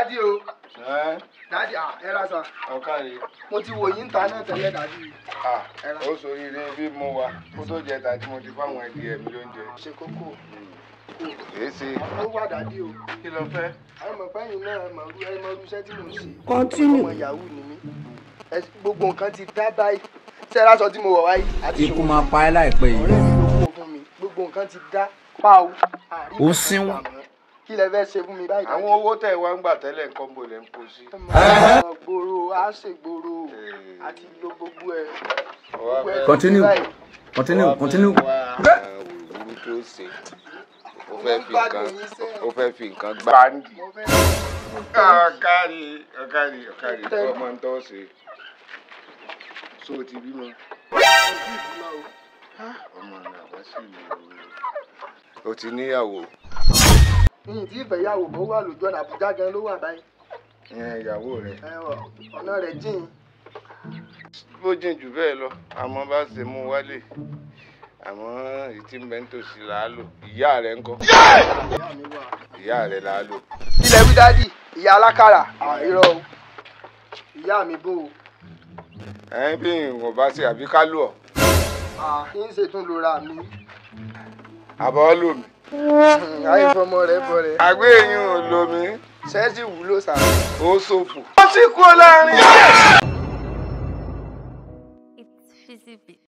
dádì o ẹ́ dádì à ẹ ra sàn ọ̀kàrí mo ti wò yín ta náà tẹ́lẹ̀ dádì à ó sòríire bí mo wà kó tó jẹ ta tí mo ti fáwọn ẹdìyẹ mi lóúnjẹ. ṣe kókó èé ṣe ó wà dádì o kí ló fẹ́. ẹ mọ̀ fẹ́yìn náà ẹ mọ̀ irú ẹ mọ̀ irú iṣẹ́ tí mo ń ṣe. Continue. ọmọ yahoo ni mí Ẹ- gbogbo nǹkan ti dá báyìí ṣé ẹ lásọ tí mo wọ̀ wáyé àti ikú máa pa ẹ́ láìpẹ́ yìí. ọ̀rẹ́ mi ló kó fún mi gbogbo nǹkan ti dá páwó. Ó sínwó. kí lẹ fẹ́ ṣe fún mi báyìí. àwọn owó tẹ̀ wá ń gbà tẹ́lẹ̀ nǹkan bò lẹ́ ń kó sí. ọmọ gbòòrò á ṣègbòòrò àti lo gbogbo ẹ. gbogbo ẹ ti Continue. báyìí. continue continue. òwúrú tó ṣe ó fẹ́ fi nǹkan ó fẹ́ fi nǹkan gbá. báńdì mo fẹ́ ọ̀kàrí ọ̀kàrí ọ̀kàrí ọmọ ń tọ́ ṣe. so o ti bímọ. ọmọ rẹ̀ wá sí ìlú o ti níyàwó yìnyín tí ìfẹ̀yàwó bó wà lójú ọ̀nà àbújá gan ló wà báyìí. ìyẹn ìyàwó rẹ̀. ẹ wọ ọ̀nà rẹ̀ jìn. bó jìn jù bẹ́ẹ̀ lọ àmọ́ bá ṣe mú wálé àmọ́ ìtì mẹ́ntòsí là á lò ìyá rẹ̀ ńkọ́ ìyá mi wà. ìyá rẹ̀ là á lò. ilẹ̀ wí dádì ìyá alákàrà àìrọ̀ o ìyá mi bò ó ẹ̀yin bí nǹkan bá ṣe àbí ká lò ọ́ kí n ṣètún lora mi àbọ̀ lò mí. àìfọmọ rẹ bọ rẹ àgbé yín ò lò mí ṣẹ́ẹ́sì wúlò sá. ó ṣòfò. ó sì kú láàrin. It's Fizzy